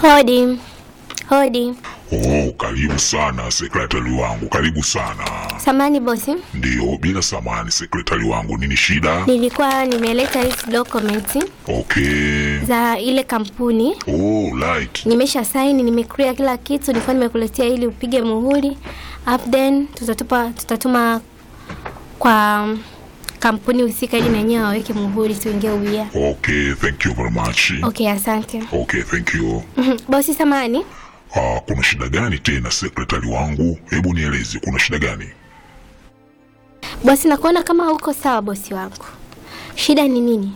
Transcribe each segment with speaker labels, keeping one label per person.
Speaker 1: Hodi. Hodi.
Speaker 2: Oh, karibu sana sekretari wangu, karibu sana.
Speaker 1: Samani bosi,
Speaker 2: Ndiyo, bila samani sekretari wangu, nini shida?
Speaker 1: nilikuwa nimeleta hizi documents
Speaker 2: Okay.
Speaker 1: za ile kampuni.
Speaker 2: Oh, right.
Speaker 1: Nimesha saini, nimeclear kila kitu, nilikuwa nimekuletea ili upige muhuri. Up then tutatupa tutatuma kwa kampuni husika ili na wenyewe waweke muhuri tuingie ubia.
Speaker 2: Okay, thank you very much.
Speaker 1: Okay, asante.
Speaker 2: Okay, thank you.
Speaker 1: Mhm. Bosi samani,
Speaker 2: Ah, kuna shida gani tena sekretari wangu? Hebu nieleze, kuna shida gani?
Speaker 1: bosi nakuona kama uko sawa bosi wangu. Shida ni nini?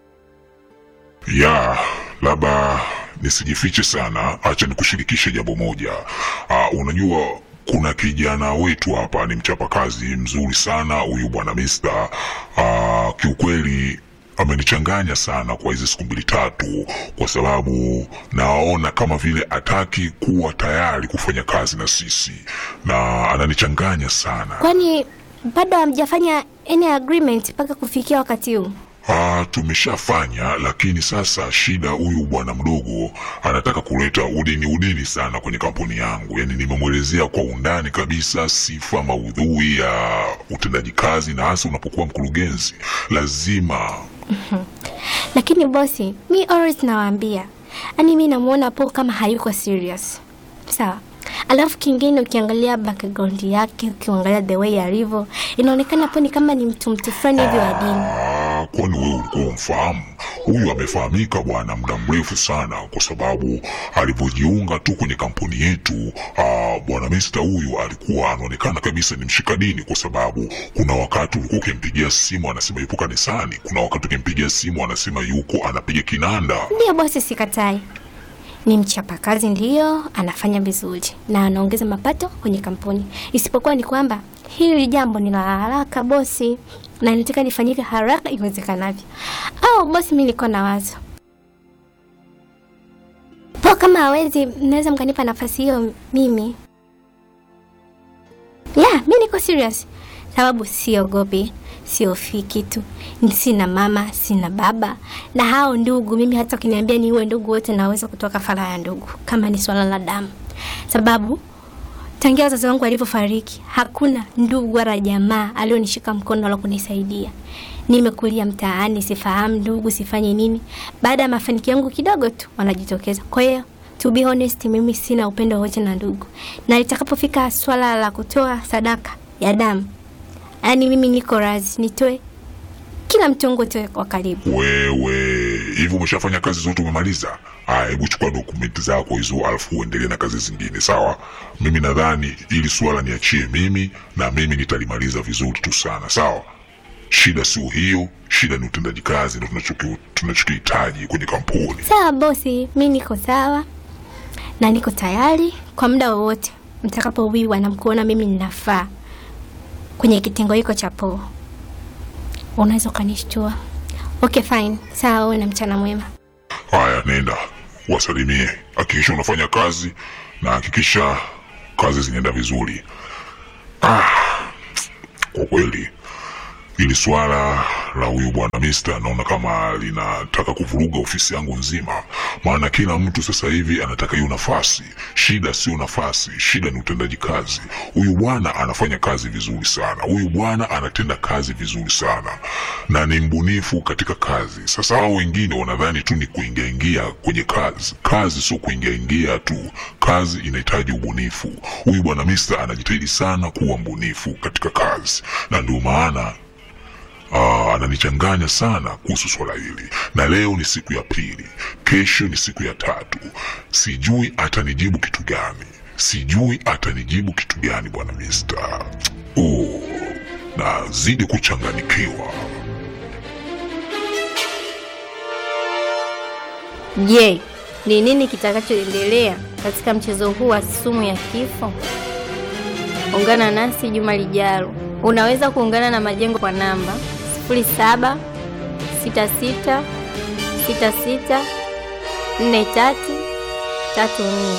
Speaker 2: Ya, labda nisijifiche sana, acha nikushirikishe jambo moja. Ah, unajua kuna kijana wetu hapa ni mchapakazi mzuri sana huyu bwana Mister. Ah, kiukweli amenichanganya sana kwa hizi siku mbili tatu, kwa sababu naona kama vile ataki kuwa tayari kufanya kazi na sisi, na ananichanganya sana.
Speaker 1: Kwani bado hamjafanya any agreement mpaka kufikia wakati huu?
Speaker 2: Ah, tumeshafanya lakini sasa shida, huyu bwana mdogo anataka kuleta udini udini sana kwenye kampuni yangu. Yani nimemwelezea kwa undani kabisa sifa, maudhui ya utendaji kazi, na hasa unapokuwa mkurugenzi lazima
Speaker 1: Lakini bosi, mi always nawaambia, yani mi namuona po kama hayuko serious, sawa. Alafu kingine, ukiangalia background yake, ukiangalia the way alivyo, inaonekana po ni kama ni mtu mtu fulani hivi wa dini.
Speaker 2: Ah, kwani wewe ulikuwa umfahamu? Huyu amefahamika bwana muda mrefu sana, kwa sababu alivyojiunga tu kwenye kampuni yetu, ah, bwana Mister huyu alikuwa anaonekana kabisa ni mshika dini, kwa sababu kuna wakati ulikuwa ukimpigia simu anasema yupo kanisani, kuna wakati ukimpigia simu anasema yuko anapiga kinanda.
Speaker 1: Ndiyo bosi, sikatai, ni mchapakazi, ndiyo anafanya vizuri na anaongeza mapato kwenye kampuni, isipokuwa ni kwamba hili jambo ni la haraka bosi, na nataka lifanyike haraka iwezekanavyo. Au bosi, mi nilikuwa na wazo po, kama hawezi, mnaweza mkanipa nafasi hiyo mimi. Yeah, mi niko serious, sababu siogopi, siofii kitu, sina mama, sina baba na hao ndugu. Mimi hata ukiniambia niue ndugu wote, naweza kutoa kafara ya ndugu kama ni swala la damu, sababu tangia wazazi wangu walivyofariki hakuna ndugu wala jamaa alionishika mkono wala kunisaidia. Nimekulia mtaani, sifahamu ndugu, sifanye nini. Baada ya mafanikio yangu kidogo tu wanajitokeza. Kwa hiyo to be honest, mimi sina upendo wote na ndugu, na litakapofika swala la kutoa sadaka ya damu, yaani mimi niko razi nitoe kila mtongo wote wa karibu.
Speaker 2: Wewe hivi umeshafanya kazi zote, umemaliza? Aya, hebu chukua dokumenti zako hizo, alafu uendelee na kazi zingine, sawa? Mimi nadhani ili swala niachie mimi, na mimi nitalimaliza vizuri tu sana, sawa? Shida sio hiyo, shida ni utendaji kazi, ndo tunachoki- tunachokihitaji kwenye kampuni.
Speaker 1: Sawa bosi, mi niko sawa na niko tayari kwa muda wowote mtakapowiwa na mkuona mimi ninafaa kwenye kitengo hiko cha poo, unaweza ukanishtua. Okay, fine, sawa. Uwe na mchana mwema.
Speaker 2: Haya, nenda wasalimie, hakikisha unafanya kazi na hakikisha kazi zinaenda vizuri. Ah, kwa kweli hili swala la huyu bwana Mister naona kama linataka kuvuruga ofisi yangu nzima, maana kila mtu sasa hivi anataka hiyo nafasi. Shida sio nafasi, shida ni utendaji kazi. Huyu bwana anafanya kazi vizuri sana, huyu bwana anatenda kazi vizuri sana na ni mbunifu katika kazi. Sasa hao wengine wanadhani tu ni kuingiaingia kwenye kazi. Kazi sio kuingiaingia tu, kazi inahitaji ubunifu. Huyu bwana Mister anajitahidi sana kuwa mbunifu katika kazi, na ndio maana Ah, ananichanganya sana kuhusu swala hili, na leo ni siku ya pili, kesho ni siku ya tatu. Sijui atanijibu kitu gani, sijui atanijibu kitu gani bwana Mister. Oh, nazidi kuchanganikiwa.
Speaker 3: Je, ni nini kitakachoendelea katika mchezo huu wa sumu ya kifo? Ungana nasi juma lijalo. Unaweza kuungana na Majengo kwa namba 07 66 66 43 34.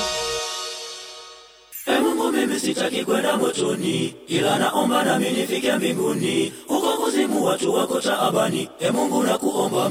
Speaker 4: E Mungu, mimi sitaki kwenda motoni, ila naomba nami nifike mbinguni. Huko kuzimu watu wako taabani. E Mungu, nakuomba